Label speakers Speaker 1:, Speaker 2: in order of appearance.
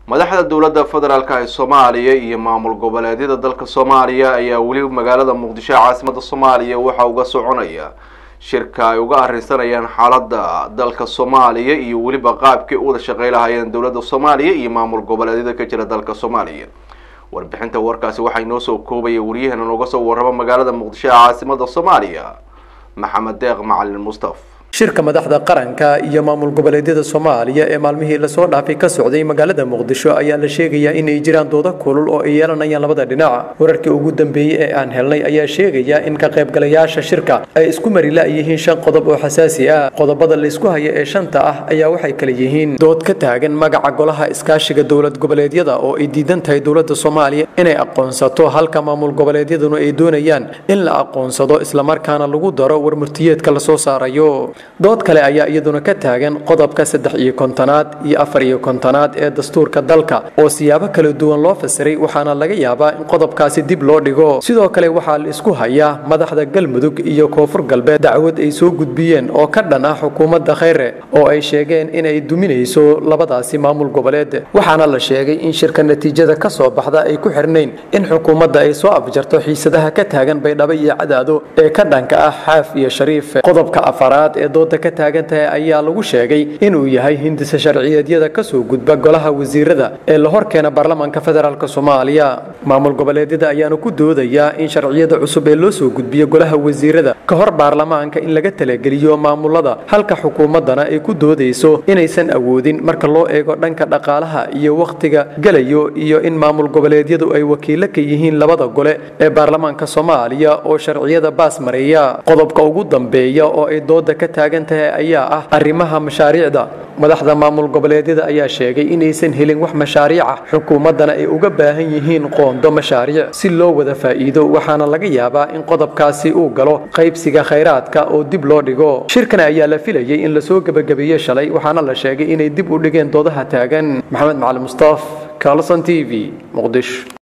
Speaker 1: madaxda dowladda federaalk ee soomaaliya iyo maamul goboleedyada dalka soomaaliya ayaa weli magaalada muqdisho ee caasimada soomaaliya waxaa uga soconaya shirka ay uga arrinsanayaan xaaladda dalka soomaaliya iyo weliba qaabkii u wada shaqey lahaayeen dowladda soomaaliya iyo maamul goboleedyada ka jira dalka soomaaliya warbixinta warkaasi waxaa inoo soo koobaya waryaheena nooga soo warrama magaalada muqdisho ee caasimada soomaaliya maxamed deeq macalin mustaf
Speaker 2: shirka madaxda qaranka iyo maamul goboleedyada soomaaliya ee maalmihii lasoo dhaafay ka socday magaalada muqdisho ayaa la sheegayaa inay jiraan doodo kulul oo ay yeelanayaan labada dhinac wararkii ugu dambeeyey ee aan helnay ayaa sheegaya in ka qaybgalayaasha shirka ay isku mari la-yihiin shan qodob oo xasaasi ah qodobada laysku haya ee shanta ah ayaa waxay kala yihiin dood ka taagan magaca golaha iskaashiga dowlad goboleedyada oo ay diidan tahay dowladda soomaaliya inay aqoonsato halka maamul goboleedyaduna ay doonayaan in la aqoonsado islamarkaana lagu daro warmurtiyeedka lasoo saarayo dood kale ayaa iyaduna ka taagan qodobka saddex iyo kontonaad iyo afar iyo kontonaad ee dastuurka dalka oo siyaabo kala duwan loo fasiray waxaana laga yaabaa in qodobkaasi dib loo dhigo sidoo kale waxaa la isku hayaa madaxda galmudug iyo koonfur galbeed dacwad ay soo gudbiyeen oo ka dhan ah xukuumadda khayre oo ay sheegeen inay duminayso labadaasi maamul goboleed waxaana la sheegay in shirka natiijada ka soo baxda ay ku xirnayn in xukuumadda ay soo afjarto xiisadaha ka taagan baydhabo iyo cadaado ee ka dhanka ah xaaf iyo shariif qodobka afaraad ee dooda ka taagan tahay ayaa lagu sheegay inuu yahay hindisa sharciyeedyada kasoo gudba golaha wasiirada ee la horkeena baarlamaanka federaalk soomaaliya maamul goboleedyada ayaana ku doodayaa in sharciyada cusub ee loo soo gudbiyo golaha wasiirada ka hor baarlamaanka in laga talageliyo maamulada halka xukuumaddana ay ku doodayso inaysan awoodin marka loo eego dhanka dhaqaalaha iyo wakhtiga gelayo iyo in maamul goboleedyadu ay wakiilo ka yihiin labada gole ee baarlamaanka soomaaliya oo sharciyada baas mareeya qodobka ugu dambeeya oo ay dooda ka taagan tahay ayaa ah arrimaha mashaariicda madaxda maamul goboleedyada ayaa sheegay inaysan helin wax mashaariica xukuumaddana ay uga baahan yihiin qoondo mashaariic si loo wada faa'iido waxaana laga yaabaa in qodobkaasi uu galo qaybsiga khayraadka oo dib loo dhigo shirkan ayaa la filayay in lasoo gebagabeeye shalay waxaana la sheegay inay dib u dhigeen doodaha taagan maxamed macali mustaaf carlson t v muqdisho